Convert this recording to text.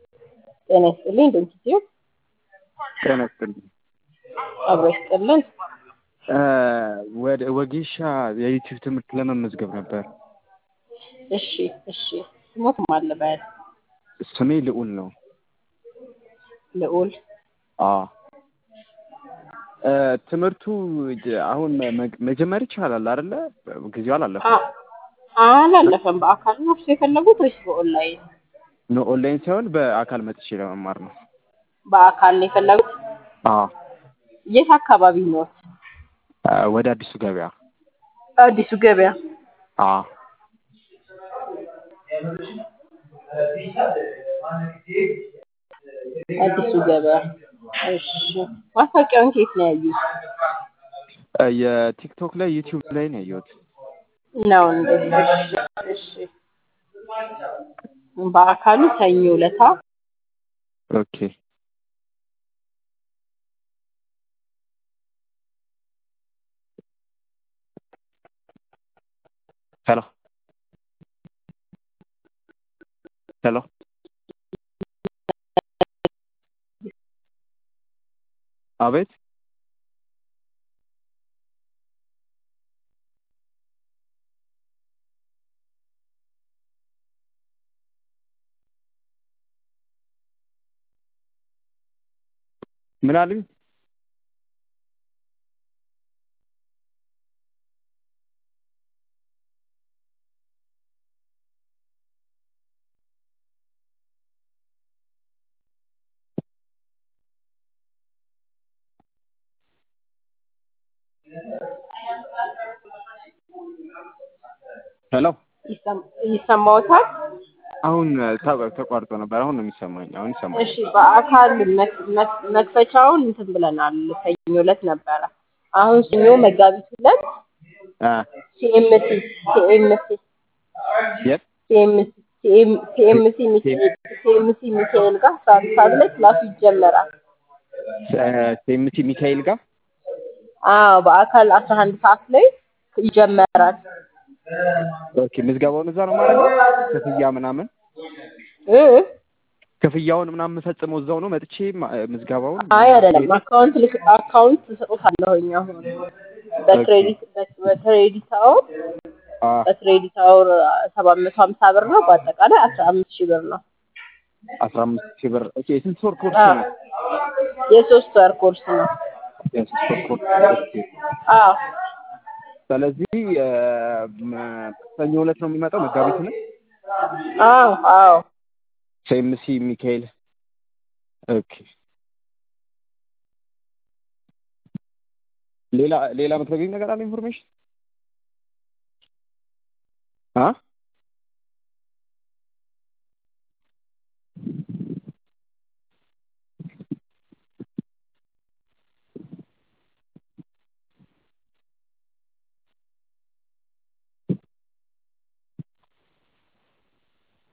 ጤና ይስጥልኝ ድንኪትዩ ጤና ይስጥልኝ። አብሮ ይስጥልን። ወደ ወጌሻ የዩቲዩብ ትምህርት ለመመዝገብ ነበር። እሺ እሺ። ስሞት ማለበል ስሜ ልዑል ነው። ልዑል አዎ ትምህርቱ አሁን መ- መጀመር ይቻላል አይደለ? ጊዜው አላለፈም። አ- አላለፈም። በአካል ነው እርሱ የፈለጉት ወይስ በኦንላይን? ኖ ኦንላይን ሳይሆን በአካል መጥቼ ለመማር ነው። በአካል ነው የፈለጉት። አዎ የት አካባቢ ነው? ወደ አዲሱ ገበያ። አዲሱ ገበያ። አዎ አዲሱ ገበያ። እሺ። ማስታወቂያውን ከየት ነው ያዩት? የቲክቶክ ላይ ዩቲዩብ ላይ ነው ያየሁት። ነው እንዴ? እሺ እሺ። በአካሉ ሰኞ ዕለታ ኦኬ ሄሎ ሄሎ አቤት ምን አሉኝ? ሄሎ ይሰም- ይሰማዎታል? አሁን ተ- ተቋርጦ ነበር። አሁን ነው የሚሰማኝ። አሁን ይሰማኝ። እሺ በአካል መክ- መክ- መክፈቻውን እንትን ብለናል። ሰኞ ዕለት ነበረ። አሁን ሰኞ መጋቢት ሁለት አ ሲኤምሲ ሲኤምሲ የት ሲኤምሲ ሲኤምሲ ሚካኤል ሲኤምሲ ሚካኤል ጋር አስራ አንድ ሰዓት ላይ ክላሱ ይጀመራል። ሴምቲ ሚካኤል ጋር አዎ በአካል አስራ አንድ ሰዓት ላይ ይጀመራል። ኦኬ። ምዝገባውን እዛ ነው ማድረግ ክፍያ ምናምን እ ክፍያውን ምናምን የምፈጽመው እዛው ነው መጥቼ ማ- ምዝገባውን አይ አይደለም፣ አካውንት ልክ አካውንት ትሰጡታለሁኝ አሁን በክሬዲት በክሬዲት አወር አ በክሬዲት አወር ሰባት መቶ ሀምሳ ብር ነው። በአጠቃላይ አስራ አምስት ሺህ ብር ነው። አስራ አምስት ሺህ ብር ኦኬ። የስንት ወር ኮርስ አዎ ነው? የሶስት ወር ኮርስ ነው። የሶስት ወር ኮርስ ኦኬ። አዎ ስለዚህ እ፣ መ- ሰኞ ዕለት ነው የሚመጣው መጋቢት ነው አዎ አዎ ሴምሲ ሚካኤል ኦኬ። ሌላ ሌላ የምትነግሪኝ ነገር አለ ኢንፎርሜሽን አ